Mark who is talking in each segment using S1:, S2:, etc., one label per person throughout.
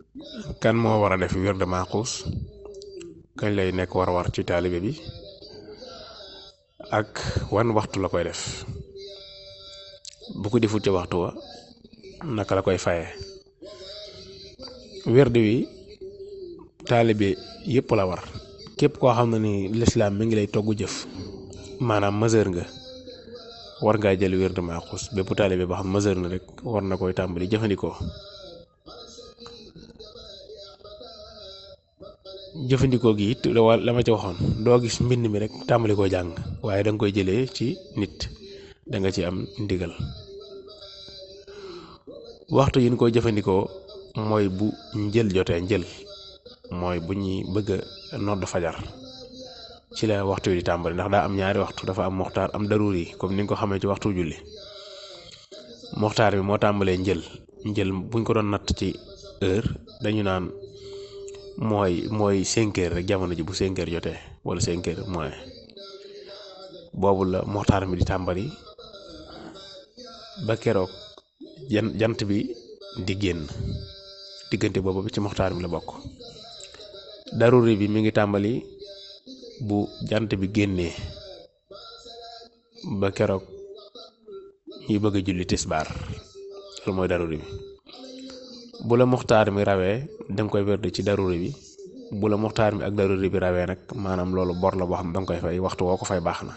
S1: kan moo war a def wird maaxuus kañ lay nekk war a war ci taalibe bi ak wan waxtu la koy def bu ko defut ci waxtu wa naka la koy faye wird wi taalibe yépp la war képp koo xam ne ni lislaam mi ngi lay togg jëf maanaam meseur nga war ngaa jël wird maaxuus bépp taalibe boo xam meseur na rek war na koy tàmbali jëfandikoo jëfandikoo gi it la ma ci waxoon doo gis mbind mi rek tàmbali koo jàng waaye da nga koy jëlee ci nit da nga ci am ndigal waxtu yi ñu koy jëfandikoo mooy bu njël jotee njël mooy bu ñuy bëgg a nodd fajar ci la waxtu yi di tàmbali ndax daa am ñaari waxtu dafa am moxtaar am daruur yi comme ni nga ko xamee ci waxtu julli moxtaar bi moo tàmbalee njël njël buñ ko doon natt ci heure dañu naan mooy mooy cinq heures rek jamono ji bu cinq heures jotee wala cinq heures moins boobu la moxtaar mi di tàmbali ba keroog jant bi di génn diggante boobu bi ci moxtaar mi la bokk daruri bi mi ngi tàmbali bu jant bi génnee ba keroog ñuy bëgg a julli tisbaar loolu mooy daruri bi bu la muxtaar mi rawee danga koy werd ci daruri bi bu la muxtaar mi ak daruri bi rawee nag maanaam loolu bor la boo xam ne danga koy fay waxtu woo ko fay baax na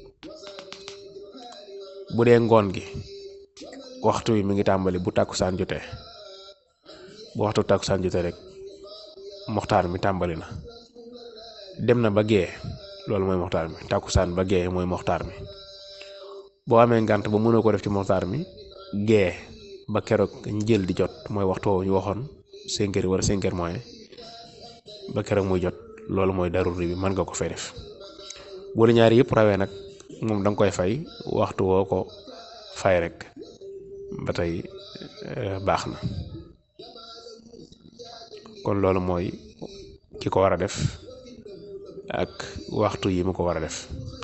S1: bu dee ngoon gi waxtu wi mi ngi tàmbali bu tàkkusaan jotee bu waxtu tàkkusaan jotee rek muxtaar mi tàmbali na dem na ba gee loolu mooy muxtaar mi tàkkusaan ba gee mooy muxtaar mi boo amee ngànt ba mënoo ko def ci muxtaar mi gee ba keroog njël di jot mooy waxtu woowu ñu waxoon cinq heures wala cinq heures moins ba keroog muy jot loolu mooy daruri bi mën nga ko fay def bu la ñaari yëpp rawee nag moom da nga koy fay waxtu woo ko fay rek ba tey baax na kon loolu mooy ki ko war a def ak waxtu yi mu ko war a def